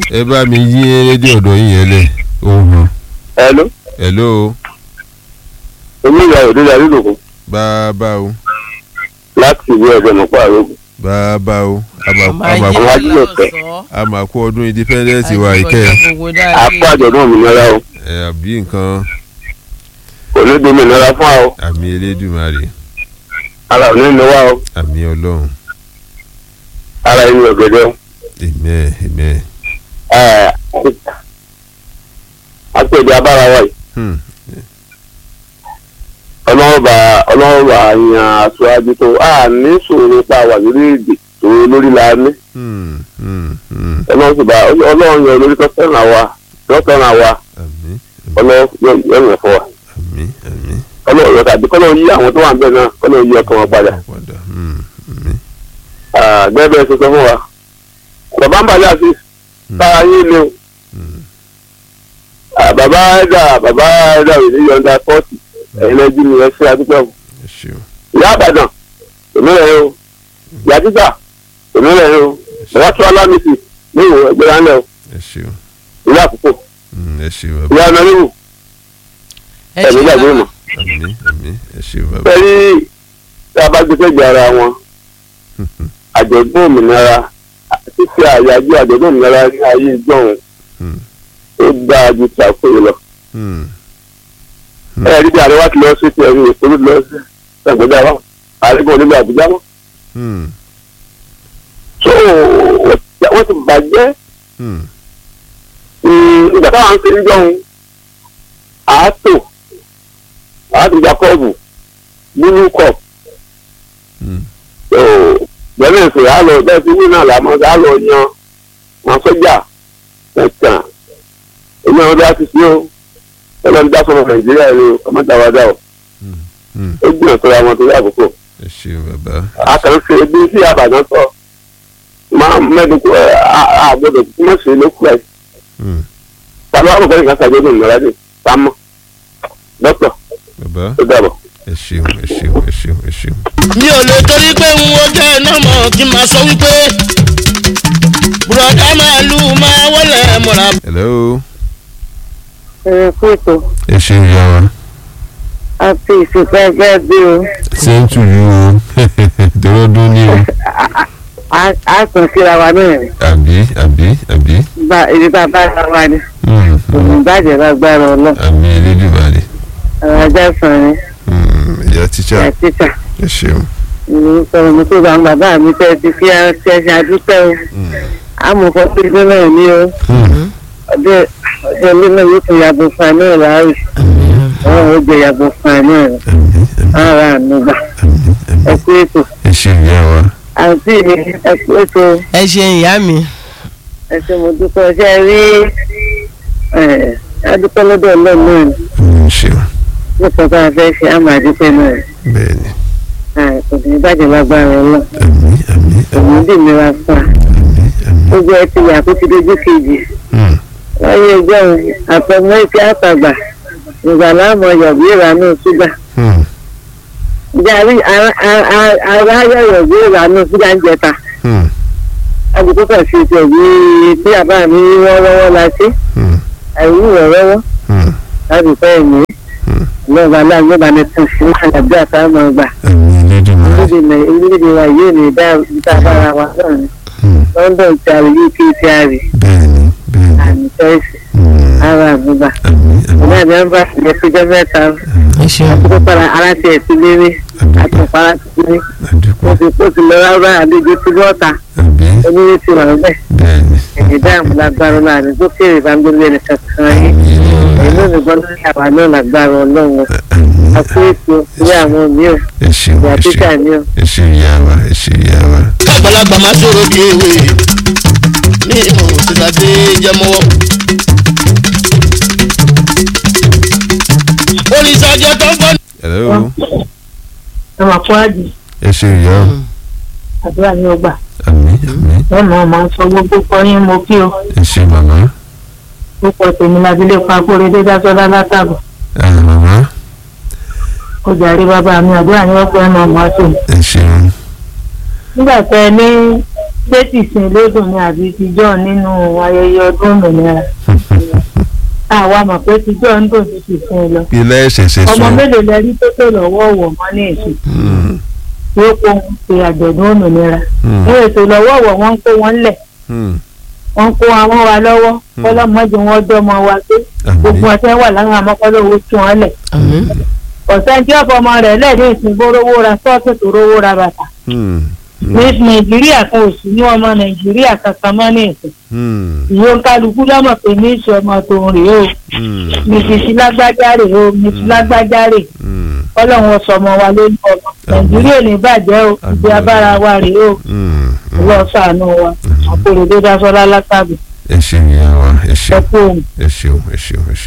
ẹ bá mi yí rédíò ọ̀dọ̀ yín yẹn lẹ̀ ohun hello hello oníyà òdòdó àdúgbò bàbá o láti ìwé ẹgbẹ́ mọ̀ pààrọ̀ bàbá o ọmọ àmàkù ajé àwọn ajílẹ̀ fẹ́. lọ́sọ̀ọ́. àmàkù ọdún independence wa ìkẹ́ apá àjọ̀dún òmìnira o ẹ àbí nǹkan kò ní domi ìnira fún wa o àmì elédùmarè ara ò ní ní wa o àmì ọlọ́run ara ẹni ọ̀gẹ̀dẹ̀ o. amen amen Ẹ̀, apèdè abára wa yìí hmm. ọlọ́run bá ọlọ́run bá yan aṣáájú tó a ní sòrò pa wà lórí èdè tó lórí la ní Hmm. Hmm. Hmm. ọlọ́run sì bá ọlọ́run yan olórí tó fẹ́ràn wa tó fẹ́ràn wa àmì ọlọ́run yẹn fọ́ wa àmì àmì ọlọ́run yọ tàbí kọ́lọ́run yí àwọn tó wà ń bẹ̀ náà kọ́lọ́run yí ọkàn wọn padà. padà hmm. àmì gẹ́gẹ́ bẹ́ẹ̀ ṣe sọ fún wa bàbá ń bàjẹ́ àti sára yín ni o hmm. Ah, bàbá ẹ̀dà bàbá ẹ̀dà ò ní yọ̀ǹda fọ́ọ̀tì ẹ̀yin lẹ́jú ni ẹ ṣe àdúgbò ẹ ṣeun ìyá àbàdàn òmìnira yẹn o ìyá títà òmìnira yẹn o bàbá tó alámìsì ní ìwò ẹgbẹ́ ránlẹ̀ o ẹ ṣeun ìyá àkókò Hmm. ẹ ṣeun bàbá ìyá anariwo ẹ ẹ̀mí ṣe gbàgbé bàbá mọ̀ àmì àmì ẹ ṣeun bàbá pẹ̀lú tí a bá gbé sẹ́gbẹ̀ẹ́ ara wọn àjọ̀dún òmìnira ṣíṣe àyájọ́ àjọ̀dún òmìnira ní ayé ìjọ́un Hmm. ó dáa ju tàkùrọ̀ lọ. Hmm. ẹ rí bí àríwá ti lọ sí ti ẹ̀rí ìpolú lọ sí ṣàgbéjà wa àríkò nílò àbújá wọn. Hmm. so wọ́n ti bàjẹ́ Hmm. ìgbà táwọn ń ṣe ń jọun àátò àátò jacob búlú cup Hmm. bẹ́ẹ̀ sì á lọ bẹ́ẹ̀ sí wíńà làmọ́ á lọ yan wọn sọ́jà tẹ̀tàn èmi àwọn bá ti sí o ẹlẹ́ni dá sọ̀rọ̀ nàìjíríà ni o ọmọdé àwọn dá o Hmm. ó gbìyànjú sọ̀rọ̀ àwọn tó yà àkókò. ẹ ṣeun bàbá àkànṣe bí sí àbàdàn sọ máa mẹ́rin kú ẹ àgbọ̀dọ̀ kú mọ̀ sí lókù ẹ̀ Hmm. tàbí àwọn ọ̀gbẹ́ni kan ṣàgbọ́dọ̀ ìmọ̀lá dé sámọ́ dókítà bàbá ó dàbọ̀. ẹ ṣeun ẹ ṣeun ẹ ṣeun ẹ ṣeun. mi ò lè torí pé n wo jẹ́ iná mọ̀ kí n máa sọ wípé bùrọ̀dá màálù máa wọlé mọ̀ra. hello ẹ̀rẹ̀ kóòtù ẹ ṣeun ìyá wa àti ìsìnkú ẹgbẹ́ bí o same to you o dọ́rọ́dún ní o Á- á tún síra wa náà ni àbí àbí àbí bá ibi bá bá ra wa ni Hmm. òun bàjẹ́ lágbára ọlọ́ àmì elédùmarè àwọn ajá sàn ni Hmm. ìyá tíṣà ìyá títà ẹ ṣeun. ìlú sọ̀rọ̀ mi tó bá ń bàbá mi tẹ́ ti fi ṣẹ́ṣẹ́ adúpẹ́ o àmọ̀fọ́ pé ibi náà ni o Hmm. ọdẹ ọdẹ ilé náà yóò tún yàgò fún ẹ náà láàrú àwọn ò gbé yàgò fún ẹ náà àmì àmì ara ànúgbà àmì àmì ẹ kú ètò ẹ ṣeun ìyá wa àǹtí mi ẹ kú ètò ẹ ṣe ìyá mi ẹ ṣe mo dúpẹ́ ṣe rí ẹ̀ adúpẹ́ lọ́dọ̀ ọlọ́run náà ni. Hmm. ṣeun nípa bá a fẹ́ ṣe àmà àdúpẹ́ náà bẹ́ẹ̀ ni ẹ̀ kò ní bàjẹ́ lágbára ọlọ́ àmì àmì òun dì mí wá fún wa àmì àmì. gbogbo ẹ ti yà kó ti dojú kejì Hmm. láyé ẹgbẹ́ òun àtọmọ ìfẹ́ àtàgbà ìgbà láàmú yọ̀bí ìrànú ṣúgà Hmm. jàrí ara ayọ̀yọ̀ bí ìrànú ṣúgà ń jẹta Hmm. àbùkù kan ṣe ti ẹ̀bí tí àbá mi wọ́n rọ́wọ́ la ṣe Hmm. àìwú rọ́wọ́ Hmm. láti fẹ́ ẹ̀mí lọ́ba aláàgbé bá ní tún sí àgbàdo àtàwọn ọgbà àmì elédùmarè. orílẹ̀-èdè wa yóò ní ìdá ìta bára wa náà ni Hmm. london ti àrí uk ti àrí bẹ́ẹ̀ ni bẹ́ẹ̀ ni. àmì tẹ́sí Hmm. ara àbúgbà àmì àmì ọ̀gá àmì ọ̀nbà ìyẹn péjọ mẹ́ta ẹ ṣeun àkókò para ara ti ẹ̀sìn lérí àdúpẹ́ àtùpàrà ti lérí àdúpẹ́ wọ́n ti kó ti lọ rárá àlejò tí bọ́ọ̀ta àbí oníwé ti wà bẹ́ẹ̀ bẹ́ẹ̀ ni. ẹ̀yìn dáàmú lágbára láàrin tó kéré bá ń gbé lẹ́nu kankan yín àmì ẹ̀yìn elédùmarè. náà nìkan lórí àwa náà lágbára ọlọ́run àmì àpò ètò ilé àwọn mi ò ẹ ṣeun ìyá ẹ títà ṣeun mi ò ẹ ṣeun ìyá wa ẹ ṣeun ìyá wa. kágbàlagbà máa sọ̀rọ̀ bí ewé ní ìmọ̀ òṣìṣàdé jẹmọ́wọ́. oníṣàjọ tó ń gbọ́ hello ẹ máa kó àjì ẹ ṣeun ìyá o. àdúrà ní ọgbà àmì àmì lọ́nà ọmọ sọ gbogbo kọyín mo kí o ẹ ṣe màmá. púpọ̀ tèmi lábílé pàkóre dídásọ́lá látàbọ̀ Ah, màmá ó jàre bàbá mi àdúrà ní ọgbà ẹ̀nà ọmọ àti ẹ ṣeun. nígbà tẹ ẹ ní pé tìsín lódùn ni àbí tìjọ́ nínú ayẹyẹ ọdún òmìnira àwa mọ̀ pé tìjọ́ ń dùn ju tìsín lọ ilé ẹ̀ṣẹ̀ṣẹ̀ ọmọ sọ mélòó lẹ rí tó tó lọ́wọ́ wọ̀ mọ́ ní èsì tí ó kó wọn ṣe àjọ̀dún òmìnira wọn ètò lọ́wọ́ wọ̀ wọ́n ń kó wọn lẹ̀ wọ́n ń kó àwọn wa lọ́wọ́ kọ́lọ́mọdé wọn dọ́mọ wa pé gbogbo ọ̀sẹ̀ wà láwọn amọ́kọ́lọ́wọ́ tí wọ́n lẹ̀ àmín ọ̀sẹ̀ tí ọ̀pọ̀ ọmọ rẹ̀ lẹ́ẹ̀dẹ́ ìsìnkú rówó ra sọ́ọ̀tì tó rówó ra bàtà ní nàìjíríà kan ò sí ní ọmọ nàìjíríà kankan mọ́ ní ìsìn ìyó kálukú lọ́mọ̀ pé ní ìṣọ́ ọmọ tòun rèé o mìsìsì lágbájá rèé o mìsìsì lágbájá rèé ọlọ́run ọ̀sọ̀ ọmọ wa ló ní ọmọ nàìjíríà ò ní bàjẹ́ o ìgbé abára wa rèé o ọlọ́run ṣàánú wa àpòròdé dasọ́lá látàbí ẹ ṣeun ìyá wa ẹ ẹ ṣeun kú òun. ẹ ṣeun ẹ ṣeun ẹ ṣeun.